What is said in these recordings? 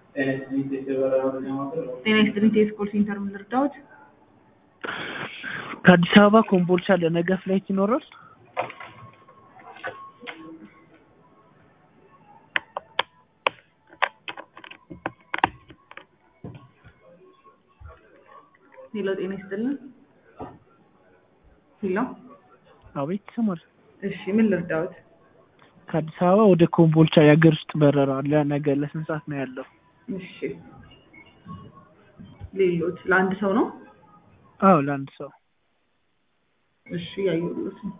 ጤና ይስጥልኝ ቴስኮል ሴንተር ምን ልርዳዎት? ከአዲስ አበባ ኮምቦልቻ ለነገ ፍላይት ይኖራል? ሄሎ ጤና ይስጥልን። ሄሎ አቤት ይሰማል። እሺ ምን ልርዳዎት? ከአዲስ አበባ ወደ ኮምቦልቻ የሀገር ውስጥ በረራ ለነገ ለስንት ሰዓት ነው ያለው? እሺ ሌሎች ለአንድ ሰው ነው? አዎ ለአንድ ሰው። እሺ ያየሁት ነው።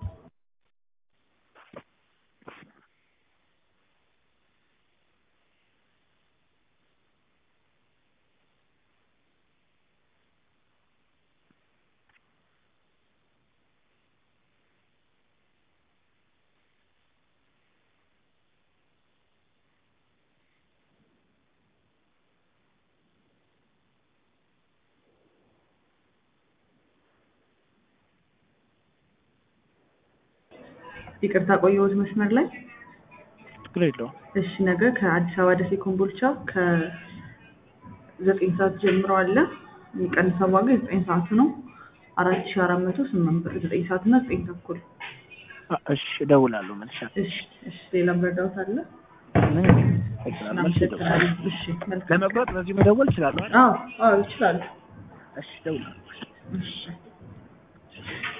ይቅርታ ቆየሁት መስመር ላይ። ችግር የለውም። እሺ ነገ ከአዲስ አበባ ደሴ ኮምቦልቻ ከዘጠኝ ሰዓት ጀምሮ አለ። የሚቀንሰው ዋጋ የዘጠኝ ሰዓቱ ነው አራት ሺ አራት መቶ ስምንት ብር ዘጠኝ ሰዓት እና ዘጠኝ ተኩል። አ- እሺ እደውላለሁ መልሻለሁ። እሺ እሺ ሌላ መረዳት አለ? ምን እደውላለሁ፣ መልሼ እደውላለሁ። እናመሰግናለን። እሺ መልካም። ለመቁረጥ በዚህ መደወል እችላለሁ አይደል? አዎ አዎ ይችላሉ። እሺ እደውላለሁ። እሺ